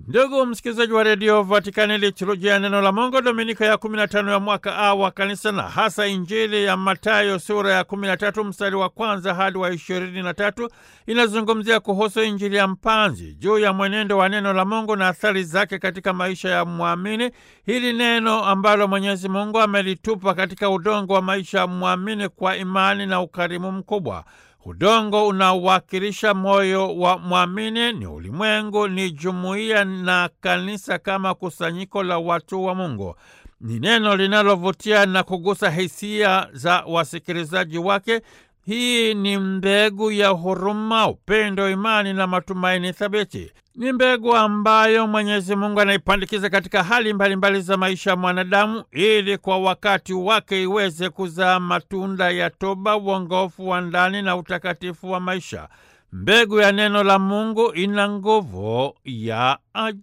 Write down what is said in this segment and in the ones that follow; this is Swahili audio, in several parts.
Ndugu msikilizaji wa redio Vatikani, liturujia ya neno la Mungu dominika ya 15 ya mwaka A wa kanisa na hasa Injili ya Matayo sura ya 13 mstari wa kwanza hadi wa 23 inazungumzia kuhusu Injili ya mpanzi juu ya mwenendo wa neno la Mungu na athari zake katika maisha ya mwamini. Hili neno ambalo Mwenyezi Mungu amelitupa katika udongo wa maisha ya mwamini kwa imani na ukarimu mkubwa. Udongo unawakilisha moyo wa mwamini, ni ulimwengu, ni jumuiya na kanisa kama kusanyiko la watu wa Mungu. Ni neno linalovutia na kugusa hisia za wasikilizaji wake. Hii ni mbegu ya huruma, upendo, imani na matumaini thabiti. Ni mbegu ambayo Mwenyezi Mungu anaipandikiza katika hali mbalimbali mbali za maisha ya mwanadamu ili kwa wakati wake iweze kuzaa matunda ya toba, uongofu wa ndani na utakatifu wa maisha. Mbegu ya neno la Mungu ina nguvu ya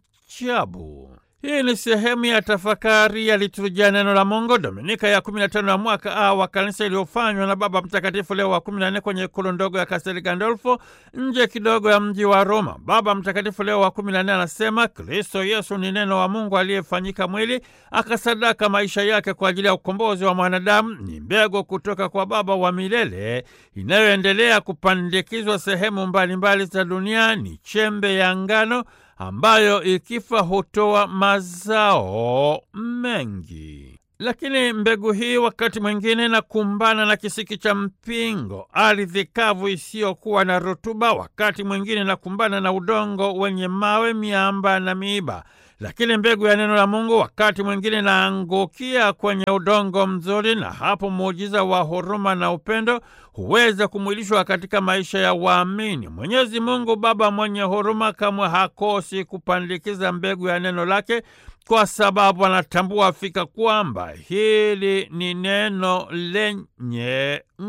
ajabu. Hii ni sehemu ya tafakari ya liturujia neno la Mungu dominika ya 15 ya mwaka A wa kanisa iliyofanywa na Baba Mtakatifu Leo wa 14 kwenye ikulu ndogo ya Kastel Gandolfo nje kidogo ya mji wa Roma. Baba Mtakatifu Leo wa 14 anasema Kristo Yesu ni neno wa Mungu aliyefanyika mwili akasadaka maisha yake kwa ajili ya ukombozi wa mwanadamu. Ni mbegu kutoka kwa Baba wa milele inayoendelea kupandikizwa sehemu mbalimbali za dunia. Ni chembe ya ngano ambayo ikifa hutoa mazao mengi. Lakini mbegu hii wakati mwingine inakumbana na kisiki cha mpingo, ardhi kavu isiyokuwa na rutuba, wakati mwingine inakumbana na udongo wenye mawe, miamba na miiba. Lakini mbegu ya neno la Mungu wakati mwingine inaangukia kwenye udongo mzuri, na hapo muujiza wa huruma na upendo huweza kumwilishwa katika maisha ya waamini. Mwenyezi Mungu Baba mwenye huruma kamwe hakosi kupandikiza mbegu ya neno lake, kwa sababu anatambua fika kwamba hili ni neno lenye